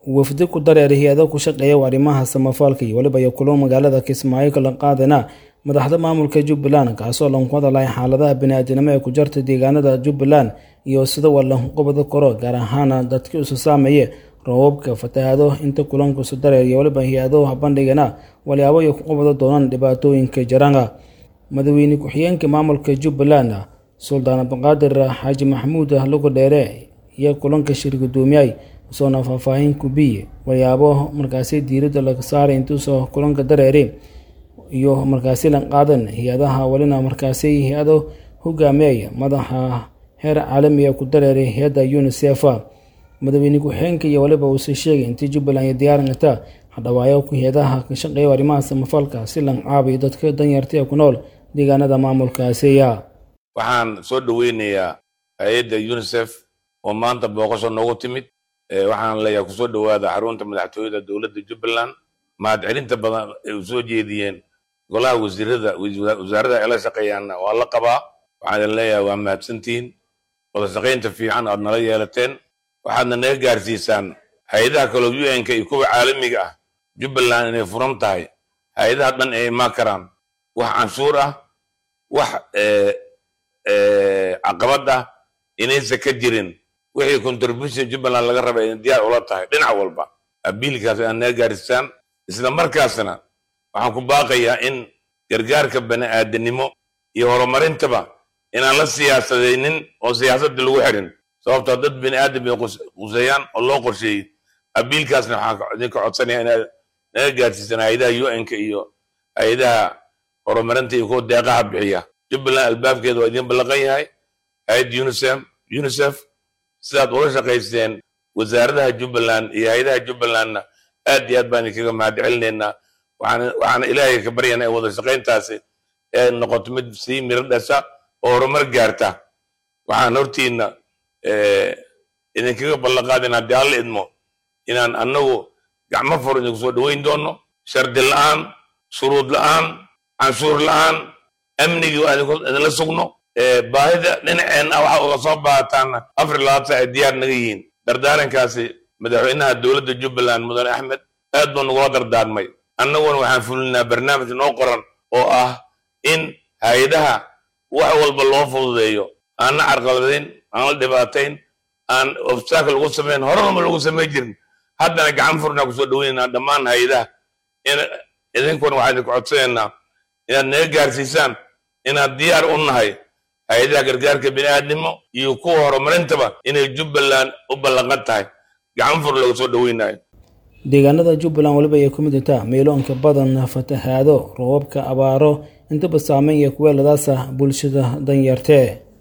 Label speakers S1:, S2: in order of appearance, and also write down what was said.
S1: wafdi ku dareeray hay-ado ku shaqeeya arrimaha samafalka iyo weliba iyo kulo magaalada kismaayo kala qaadana madaxda maamulka jubbaland kaasoo lanku hadalay xaaladaha bini-aadinimo ee ku jarta deegaanada jubbaland iyo sida walanqobada koro gaar ahaana dadkii isu saameeye roobabka fatahaado inta kulanka isu dareer iyo weliba hay-ado bandhigana walyaabo ay ku qabada doonaan dhibaatooyinka jaranga madaxweyne ku-xigeenka maamulka jubbaland suldaan abdiqaadir xaaji maxamuud lugo dheere iyo kulanka shir gudoomiyay usoona faahfaahin kubiye walyaabo markaasi diiradda laga saaray intuusoo kulanka dareere iyo markaasi lan qaadan hay-adaha walina markaasi hay-ado hogaamiyaya madaxa heer caalamiga ku dareeray hay-adda unisef madaxweyne ku-xigeenka iyo waliba uuse sheegay intii jubbaland iyo diyaaringata hadhawaayo ku hay-adaha ka shaqeeya arrimaha samafalka si lan caabiyo dadka danyarta ee ku nool deegaanada maamulkaasiya
S2: waxaan soo dhoweynayaa hay-adda unisef oo maanta booqasho noogu timid waxaan leeyahay kusoo dhowaada xarunta madaxtooyada dowladda jubbaland mahadcelinta badan ay u soo jeediyeen golaha wasiirada wasaarada ay la shaqeeyaanna waa la qabaa waxaan idin leeyahay waa mahadsantihiin wada shaqaynta fiican aad nala yeelateen waxaadna naga gaarsiisaan hay-adaha kaloo u n-ka iyo kuwa caalamiga ah jubbaland inay furan tahay hay-adaha dhan ay imaan karaan wax canshuur ah wax caqabad ah inaysan ka jirin wixii contribution jubbaland laga raba inay diyaar ula tahay dhinac walba abiilkaas aad naga gaarsiisaan isla markaasna waxaan ku baaqayaa in gargaarka bani aadanimo iyo horumarintaba inaan la siyaasadaynin oo siyaasadda lagu xirin sababtoo dad bini aadam bay quseeyaan oo loo qorsheeyey abiilkaasna waxaan idinka codsanaya inaad naga gaarsiisaan hay-adaha u n-ka iyo hay-adaha horumarinta iyo kuwa deeqaha bixiya jubbaland albaabkeeda waa idin ballaqan yahay hay-adda unisef unisef sidaad ula shaqaysteen wasaaradaha jubbaland iyo hay-adaha jubbalandna aad iyo aad baan idinkaga mahad celinaynaa waxaana ilaahay ka baryanaa in wada shaqayntaasi ee noqoto mid sii miro dhasha oo horumar gaarta waxaan hortiina idinkaga ballanqaadin haddii alla idmo inaan annagu gacmo fur idinku soo dhoweyn doono shardi la-aan shuruud la-aan canshuur la-aan amnigii waa idinla sugno baahida dhinaceen ah waxa uga soo baahataana afar labaatan ay diyaar naga yihiin dardaarankaasi madaxweynaha dowladda jubbaland mudane axmed aad buu nagula dardaarmay annaguna waxaan fulinaa barnaamij noo qoran oo ah in hay-adaha wax walba loo fududeeyo aan na carqaladayn aan la dhibaatayn aan obstacle lagu samayn horanama lagu samayn jirin haddana gacan furnaa kusoo dhoweynaynaa dhammaan hay-adaha in idinkuna waxaan idinku codsanaynaa inaad naga gaarsiisaan inaad diyaar u nahay hay-adaha gargaarka bini-aadnimo iyo kuwa horumarintaba inay jubbaland u ballanqan tahay gacan fur laga soo dhoweynayo
S1: deegaanada jubbaland weliba ay ku mid intaa meeloonka badan fatahaado roobabka abaaro intaba saameyn iyo kuweeladaasa bulshada danyartee